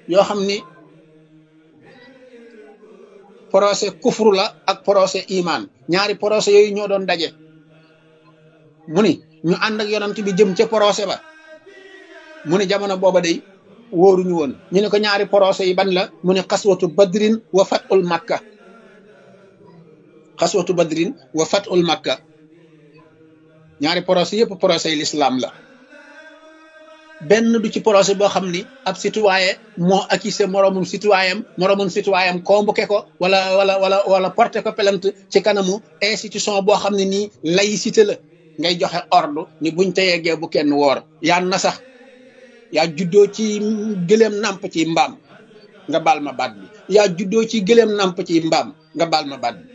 yoo xam ni procès kufru la ak procès iman ñaari procès yooyu ñoo doon daje mu ni ñu ànd ak yonant bi jëm ca procès ba mu ni jamono booba day wóoruñu woon ñu ne ko ñaari procès yi ban la mu ne xaswatu badrin wa fatul makka xaswatu badrin wa fatul makka ñaari procès yëpp procès yi l'islam la benn du ci procès boo xam ni ab citoyen moo accusé moroomum citoyen moroomum citoyen convoqué ko wala wala wala wala porté ko plainte ci kanamu institution boo xam ne nii laïcité la ngay joxe ordre ni buñ te yeggee bu kenn woor yaa na sax yaa juddoo ci gëléem namp ci mbaam nga baal ma baat bi yaa juddoo ci gëléem namp ci mbaam nga baal ma baat bi